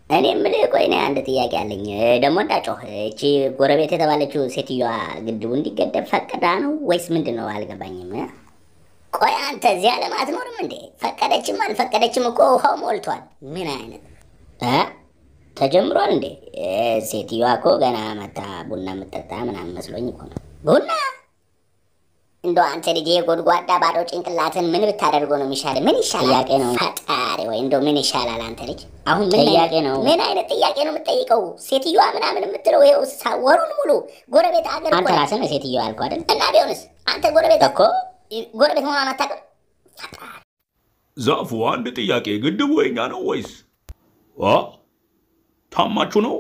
እኔ የምልህ ቆይ እኔ አንድ ጥያቄ አለኝ። ደግሞ እንዳጮህ እቺ ጎረቤት የተባለችው ሴትዮዋ ግድቡ እንዲገደብ ፈቅዳ ነው ወይስ ምንድን ነው? አልገባኝም። ቆይ አንተ እዚህ ዓለም አትኖርም እንዴ? ፈቀደችም አልፈቀደችም እኮ ውሃው ሞልቷል። ምን አይነት እ ተጀምሯል እንዴ? እ ሴትዮዋ እኮ ገና መታ ቡና የምጠጣ ምናምን መስሎኝ እኮ ነው። ቡና እንደው አንተ ልጅ የጎድጓዳ ባዶ ጭንቅላትን ምን ብታደርገው ነው የሚሻል? ምን ይሻላል? ጥያቄ ነው። ፈጣሪ ወይ እንደው ምን ይሻላል? አንተ ልጅ አሁን ምን ጥያቄ ነው? ምን አይነት ጥያቄ ነው የምትጠይቀው? ሴትዮዋ ምናምን የምትለው ይኸው ሳ- ወሩን ሙሉ ጎረቤት አገር አንተ ራስህ ነው ሴትዮዋ ያልኩህ አይደል? እና ቢሆንስ አንተ ጎረቤት እኮ ጎረቤት መሆኗን አታውቅም? ዛፉ አንድ ጥያቄ፣ ግድቡ የኛ ነው ወይስ አ ታማችሁ ነው?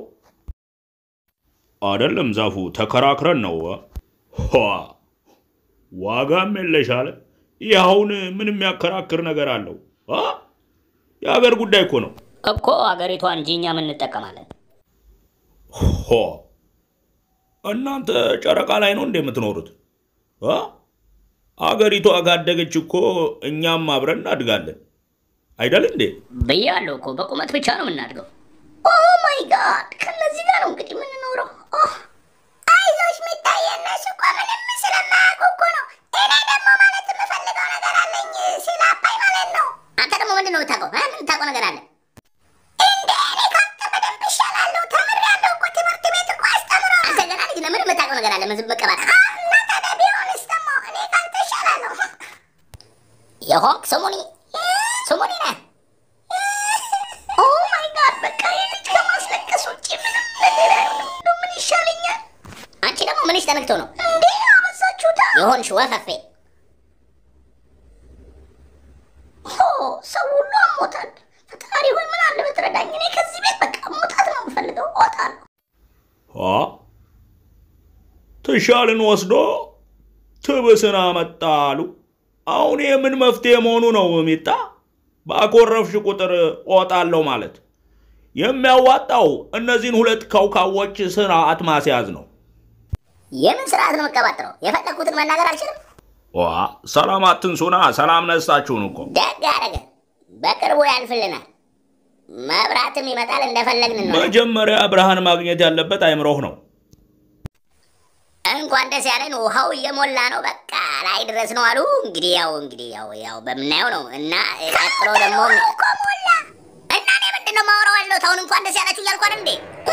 አይደለም ዛፉ፣ ተከራክረን ነው። ዋ ዋጋም የለሽ አለ። ይህ አሁን ምን የሚያከራክር ነገር አለው? አ የሀገር ጉዳይ እኮ ነው። እኮ አገሪቷን እንጂ እኛ ምን እንጠቀማለን? ሆ እናንተ ጨረቃ ላይ ነው እንደ የምትኖሩት? አ አገሪቷ ካደገች እኮ እኛም አብረን እናድጋለን አይደል እንዴ? ብያለሁ እኮ በቁመት ብቻ ነው የምናድገው። ኦ ማይ ጋድ! ከነዚህ ጋር ነው እንግዲህ የምንኖረው። አይዞሽ ሚታየ፣ እነሱ እኮ ምንም ስለማያውቁ እኮ ነው። እኔ ደግሞ ማለት የምፈልገው ነገር አለኝ ስለ አባይ ማለት ነው። አንተ ደግሞ ምንድን ነው የምታውቀው? እ? ምን የምታውቀው ነገር አለ? እንደ እኔ ካንተ በደንብ እሻላለሁ። ተምሬያለሁ እኮ ትምህርት ቤት እኮ አስተምረው። አንተ ገና ልጅ ነህ። ምን የምታውቀው ነገር አለ? ምን ዝም መቀባት? እና ታዲያ ቢሆንስ ደግሞ እኔ ካንተ እሻላለሁ። የሆንክ ስሙኒ ስሙኒ ነህ። ኦ ማይ ጋድ! በቃ የልጅ ከማስለቀስ ውጭ ምንም ነገር አይሆንም። እንደው ምን ይሻለኛል? አንቺ ደግሞ ምንሽ ተነክቶ ነው እንዴ? አበዛችሁታ። የሆንሽ ወፈፌ። ኦ ሰው ሁሉ አሞታል። ፈጣሪ ሆይ ምን አለ ብትረዳኝ። እኔ ከዚህ ቤት በቃ መውጣት ነው የምፈልገው። እወጣለሁ። አ ትሻልን ወስዶ ትብስን አመጣሉ። አሁን ይህ ምን መፍትሄ መሆኑ ነው? ሚጣ ባኮረፍሽ ቁጥር እወጣለሁ ማለት የሚያዋጣው እነዚህን ሁለት ከውካዎች ስርዓት ማስያዝ ነው። የምን ስርዓት ነው የምቀባጥረው? የፈለግኩትን መናገር አልችልም። ዋ ሰላም አትንሱና፣ ሰላም ነሳችሁን እኮ ደግ አደረገ። በቅርቡ ያልፍልናል። መብራትም ይመጣል። እንደፈለግን ነው። መጀመሪያ ብርሃን ማግኘት ያለበት አይምሮህ ነው። እንኳን ደስ ያለን። ውሃው እየሞላ ነው። በቃ ላይ ድረስ ነው አሉ። እንግዲህ ያው እንግዲህ ያው ያው በምናየው ነው እና ቀጥሎ ደግሞ እኮ ሞላ እና እኔ ምንድን ነው የማወራው ያለሁት አሁን እንኳን ደስ ያላችሁ እያልኩ አይደል እንዴ?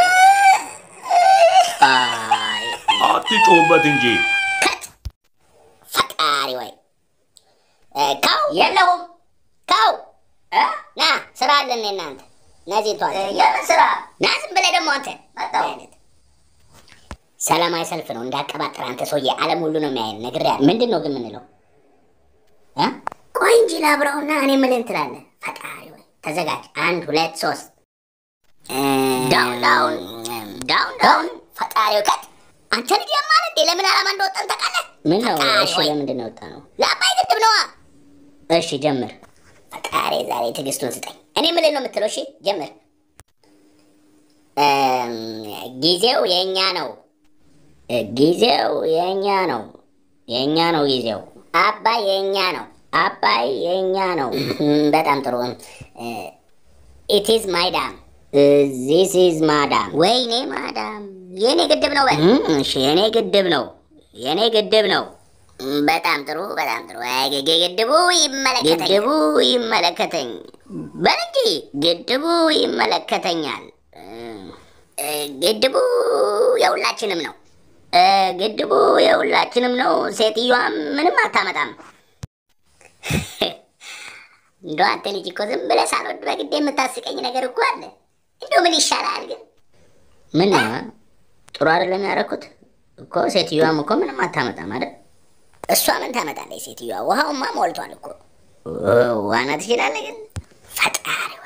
አይ አትጮሁበት እንጂ ከት ፈጣሪ ወይ እ፣ ካው የለሁም ካው እ? ና ስራ አለን እናንተ ነዚህ ቷል የምን ስራ ና ዝም ብለህ ደግሞ አንተ መጣሁ ሰላማዊ ሰልፍ ነው እንዳቀባጠር አንተ ሰውዬ ዓለም ሁሉ ነው የሚያየን ነግሬሃለሁ ምንድን ነው ግን የምንለው እ? ቆይ እንጂ ላብረውና እኔ የምልህን ትላለህ ፈጣሪ ወይ ተዘጋጅ አንድ ሁለት ሶስት ዳውን ዳውን ዳውን ዳውን ፈጣሪ ወይ ከት አንተ ልጅ ያማል እንዴ ለምን ዓላማ እንደወጣን ታውቃለህ ምን ነው እሺ ለምንድን ነው የወጣ ነው ለአባይ ግድብ ነዋ እሺ ጀምር ፈጣሪ ዛሬ ትዕግስቱን ስጠኝ እኔ ምልን ነው የምትለው እሺ ጀምር እም፣ ጊዜው የእኛ ነው እ፣ ጊዜው የእኛ ነው የእኛ ነው ጊዜው አባይ የእኛ ነው አባይ የእኛ ነው እም፣ በጣም ጥሩ ኢት ኢዝ ማይ ዳም ዚስ ኢዝ ማዳም ወይኔ ማዳም የኔ ግድብ ነው በል እም፣ እሺ የኔ ግድብ ነው የኔ ግድብ ነው እም፣ በጣም ጥሩ በጣም ጥሩ አይ፣ ግ- ግ- ግድቡ ይመለከተኛል ግድቡ ይመለከተኝ በል እንጂ ግድቡ ይመለከተኛል እም፣ እ፣ ግድቡ የሁላችንም ነው እ፣ ግድቡ የሁላችንም ነው ሴትዮዋ ምንም አታመጣም እንደው አንተ ልጅ እኮ ዝም ብለህ ሳልወድ በግድ የምታስቀኝ ነገር እኮ አለ እንደው ምን ይሻላል ግን ምን ጥሩ አይደለም ያደረኩት እኮ ሴትዮዋም እኮ ምንም አታመጣም አይደል እሷ ምን ታመጣለች ሴትዮዋ ውሃውማ ሞልቷል እኮ ዋና ትችላለህ ግን ፈጣሪ